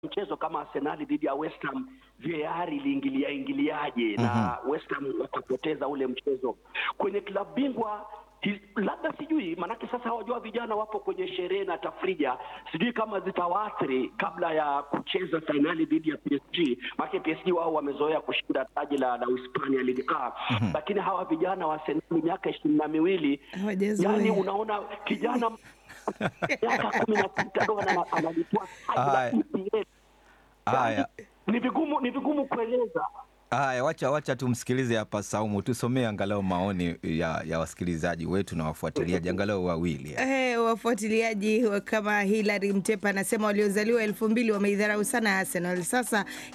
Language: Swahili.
mchezo kama Arsenali dhidi ya West Ham VAR iliingilia ingiliaje na West Ham wakapoteza ule mchezo kwenye klabu bingwa hi- labda sijui maanake sasa hawajua vijana wapo kwenye sherehe na tafrija sijui kama zitawaathiri kabla ya kucheza fainali dhidi ya PSG maanake PSG wao wamezoea kushinda taji la, la Uhispania Ligue A lakini hawa vijana wa Arsenal miaka ishirini na miwili Hawajazoea. yani unaona kijana miaka kumi na sita ndo ana- analipwa taji la Haya. EPL. Haya. ni vigumu ni vigumu kueleza Haya, wacha wacha tumsikilize hapa Saumu, tusomee angalau maoni ya, ya wasikilizaji wetu na wafuatiliaji angalau wawili. Eh, wafuatiliaji wa- kama Hilary Mtepa anasema waliozaliwa elfu mbili wameidharau sana Arsenal. Sasa